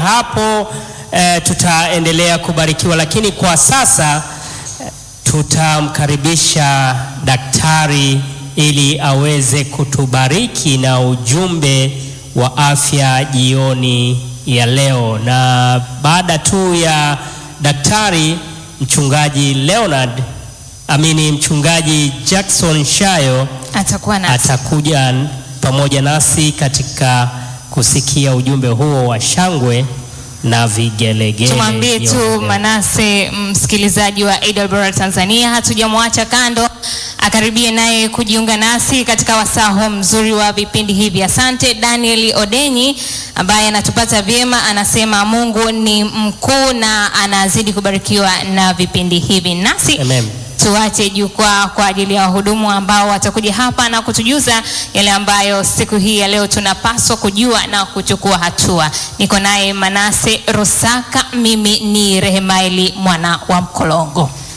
hapo eh, tutaendelea kubarikiwa, lakini kwa sasa eh, tutamkaribisha daktari ili aweze kutubariki na ujumbe wa afya jioni ya leo, na baada tu ya daktari, mchungaji Leonard amini, mchungaji Jackson Shayo Atakuwa nasi. atakuja pamoja nasi katika kusikia ujumbe huo wa shangwe na vigelegele. Tumwambie jioni tu ya leo. Manase, msikilizaji wa AWR Tanzania, hatujamwacha kando, akaribie naye kujiunga nasi katika wasaa huu mzuri wa vipindi hivi. Asante Daniel Odenyi ambaye anatupata vyema, anasema Mungu ni mkuu na anazidi kubarikiwa na vipindi hivi nasi Amen. tuache jukwaa kwa ajili ya wahudumu ambao watakuja hapa na kutujuza yale ambayo siku hii ya leo tunapaswa kujua na kuchukua hatua. Niko naye Manase Rusaka, mimi ni Rehemaili mwana wa Mkolongo.